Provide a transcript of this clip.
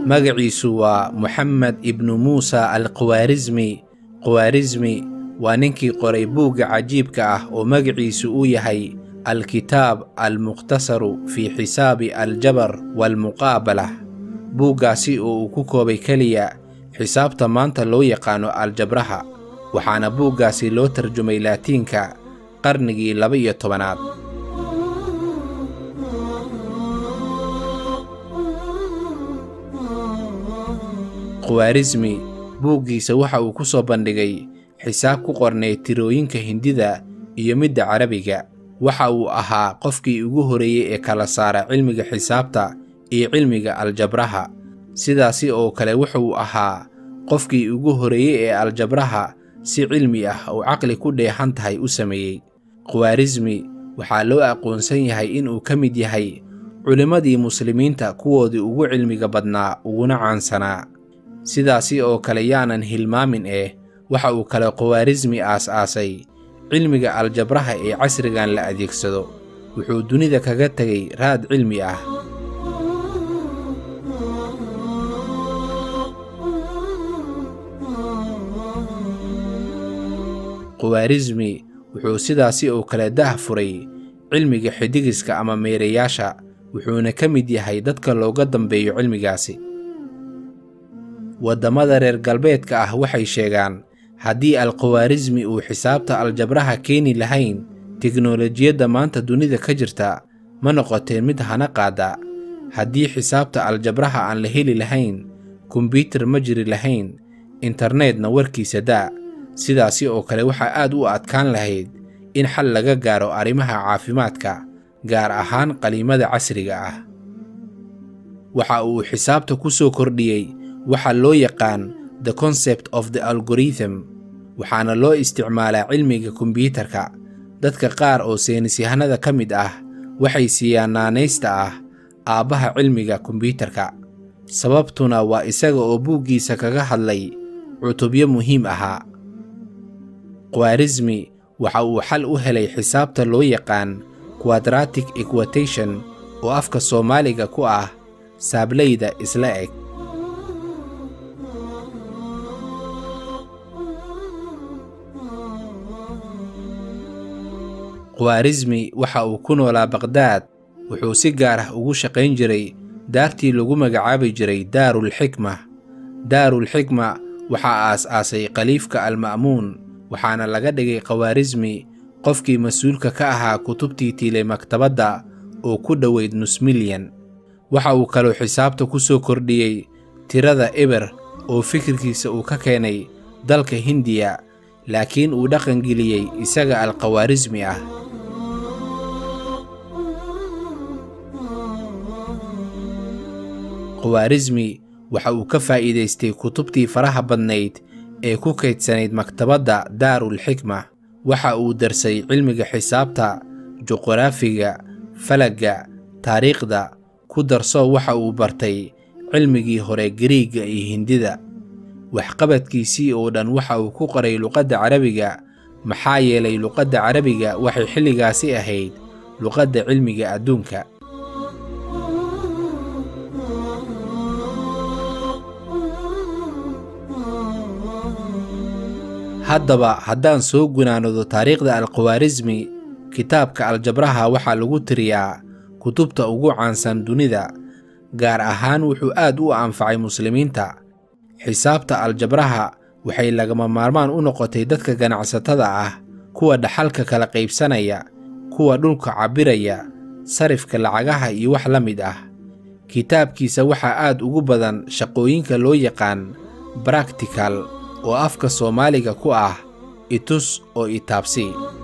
magaciisu waa moxamed ibnu muusa al khawaarismi khawaarismi waa ninkii qoray buugga cajiibka ah oo magaciisu uu yahay alkitaab almukhtasaru fii xisaabi aljabar waalmuqaabala buuggaasi oo uu ku koobay keliya xisaabta maanta loo yaqaano aljabraha waxaana buuggaasi loo tarjumay laatiinka qarnigii laba-iyo tobanaad khawaarismi buuggiisa waxa uu ku soo bandhigay xisaab ku qornay tirooyinka hindida iyo midda carabiga waxa uu ahaa qofkii ugu horreeyey ee kala saara cilmiga xisaabta iyo cilmiga aljabraha sidaasi oo kale wuxuu ahaa qofkii ugu horreeyey ee aljabraha si cilmi ah oo caqli ku dheehan tahay u sameeyey khawaarismi waxaa loo aqoonsan yahay inuu ka mid yahay culimmadii muslimiinta kuwoodii ugu cilmiga badnaa uguna caansanaa sidaasi oo kale yaanan hilmaamin eh waxa uu kale khawaarismi aas-aasay cilmiga aljabraha ee casrigan la adeegsado wuxuu dunida kaga tegay raad cilmi ah khawaarismi wuxuu sidaasi oo kale dah furay cilmiga xidigiska ama meerayaasha wuxuuna ka mid yahay dadka looga dambeeyo cilmigaasi waddamada reer galbeedka ah waxay sheegaan haddii alkhawaarismi uu xisaabta aljabraha keeni lahayn teknolojiyadda maanta dunida ka jirta ma noqoteen mid hana qaada haddii xisaabta aljabraha aan la heli lahayn kombyutar ma jiri lahayn internetna warkiisa daa sidaasi oo kale waxaa aad u adkaan lahayd in xal laga gaaro arrimaha caafimaadka gaar ahaan qaliimada casriga ah waxa uu xisaabta ku soo kordhiyey waxa loo yaqaan the concept of the algorithm waxaana loo isticmaalaa cilmiga kombyuutarka dadka qaar oo seynisyahanada ka mid ah waxay siiyaan naanaysta ah aabbaha cilmiga kombyuutarka sababtuna waa isaga oo buuggiisa kaga hadlay cutubyo muhiim ahaa khawaarismi waxa uu xal u helay xisaabta loo yaqaan quadratic equatation oo afka soomaaliga ku ah saablayda isla eg khawaarismi waxa uu ku noolaa baqhdaad wuxuu si gaar ah ugu shaqayn jiray daartii lagu magacaabi jiray daarulxikma daarulxikma waxaa aas-aasay khaliifka alma'muun waxaana laga dhigay khawaarismi qofkii mas-uulka ka ahaa kutubtii tiilay maktabadda oo ku dhoweyd nus milyan waxa uu kaloo xisaabta ku soo kordhiyey tirada eber oo fikirkiisa uu ka keenay dalka hindiya laakiin uu dhaqangeliyey isaga alkhawaarismi ah khawaarismi waxa uu ka faa'iidaystay kutubtii faraha badnayd ee ku kaydsanayd maktabadda daarulxikma waxa uu darsay cilmiga xisaabta juqraafiga falagga taariikhda ku darso waxa uu bartay cilmigii hore gariigga iyo hindida waxqabadkiisii oo dhan waxa uu ku qoray luqadda carabiga maxaa yeelay luqadda carabiga waxay xilligaasi ahayd luqadda cilmiga adduunka haddaba haddaan soo gunaanado taariikhda alkhawaarismi kitaabka aljabraha waxaa lagu tiriyaa kutubta ugu caansan dunida gaar ahaan wuxuu aad u anfacay muslimiinta xisaabta aljabraha waxay lagama maarmaan u noqotay dadka ganacsatada ah kuwa dhaxalka kala qaybsanaya kuwa dhulka cabbiraya sarifka lacagaha iyo wax la mid ah kitaabkiisa waxaa aad ugu badan shaqooyinka loo yaqaan bractical oo afka soomaaliga ku ah itus oo itaabsi